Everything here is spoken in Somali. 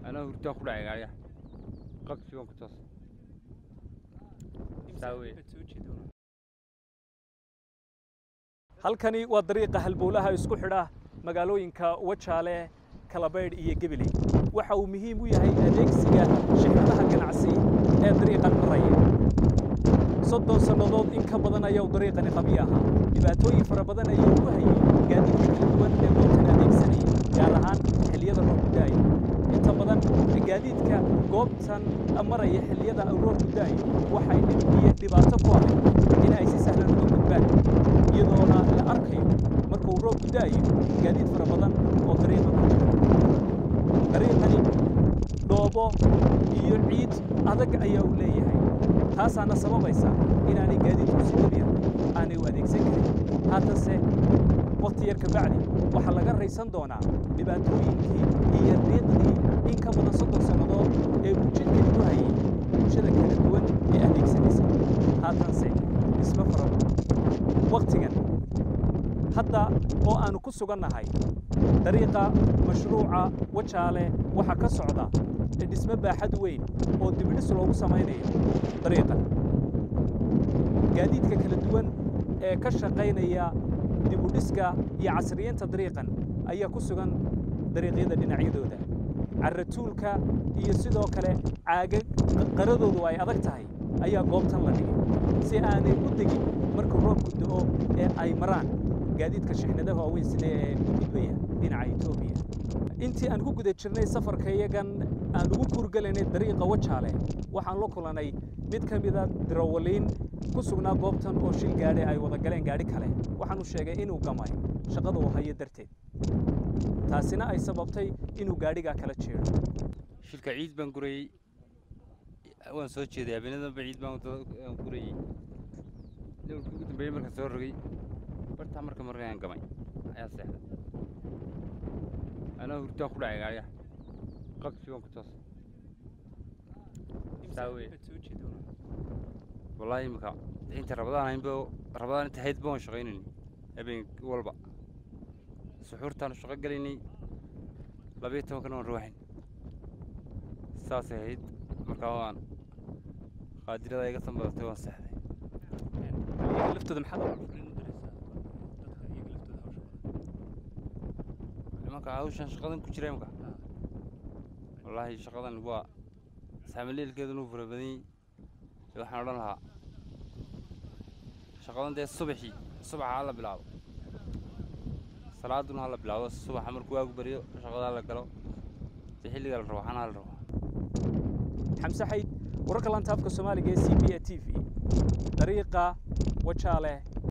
anaa hurdaa ku dhacay gaariga qabsi waan ku toos saa weye halkani waa dariiqa halbowlaha isku xidha magaalooyinka wajaale kalabaydh iyo gebiley waxa uu muhiim u yahay adeegsiga shirkadaha ganacsi ee dariiqan maraya soddon sannadood in ka badan ayaa uu dariiqani qabi ahaa dhibaatooyin fara badan ayuu ku hayay gaadiidka kala duwan ee goobtan adeegsanayay gaar ahaan xilliyada roobku da'aya inta badan gaadiidka goobtan maraya xilliyada roobku da'ayo waxay dhib iyo dhibaato ku ahay in ay si sahlan uga gudbaan iyadoona la arkayo marka uu roobku da'ayo gaadiid fara badan oo dariiqa ku jira dariiqani dhoobo iyo ciid adag ayaa uu leeyahay taasaana sababaysa inaanay gaadiidku si dabiic aanay u adeegsan karin haatanse waqti yar kabacdi waxaa laga raysan doonaa dhibaatooyinkii iyo riiqdii in ka badan soddon sannadood ee uu jidkani ku hayay bulshada kala duwan ee adeegsanaysa haatanse dhismo fara waqtigan hadda oo aanu ku sugannahay dariiqa mashruuca wajaale waxaa ka socda dhismo baaxad weyn oo dibidhis loogu samaynayo dariiqan gaadiidka kala duwan ee ka shaqaynaya dibudhiska iyo casriyeynta dariiqan ayaa ku sugan dariiqyada dhinacyadooda carratuulka iyo sidoo kale caaga qaradoodu ay adag tahay ayaa goobtan la dhigay si aanay u degin marka roobku da'o ee ay maraan gaadiidka shixnadaha waaweyn sida ee u gudbaya dhinaca etoobiya intii aan ku guda jirnay safarka iyagan aan ugu kuurgelaynay dariiqa wajaale waxaan la kulanay mid ka mida dirawaliin ku sugnaa goobtan oo shil gaadhi ay wada galeen gaadhi kale waxaanu sheegay inuu gamay shaqada uu hayo darteed taasina ay sababtay inuu gaadhigaa kala jeedo shilka ciid baan gurayey waan soo jeeday habeenadanba ciid baan gurayey dowlkii ugu dambeeyey markaan soo rogay bartaa marka markaan gamay ayaa seexday anaa hurdaa ku dhacay gaariga qabsi waan ku toos saa weye wallaahi imika inta rabadaan haynba rabadaan inta hayd baan shaqaynayni habeen walba suxuurtaanu shaqo gelaynay labayo tobankana waan ruuxayn saasay ahayd markaa waan qaadirada iga sanbadatay waan seexday laftooda maxaad nimanka hawshan shaqadan ku jira imka wallaahi shaqadan waa saamaleelkeeduna u fara badan yahay waxaan odhan lahaa shaqadan dee subaxii subaxa hala bilaabo salaaduna hala bilaabo subaxa markuu waagu baryo shaqada hala galo dee xilliga la rabo waxaana hala rabo xamse xayd wararka lantaafka soomaaliga ee c b a t v dariiqa wajaale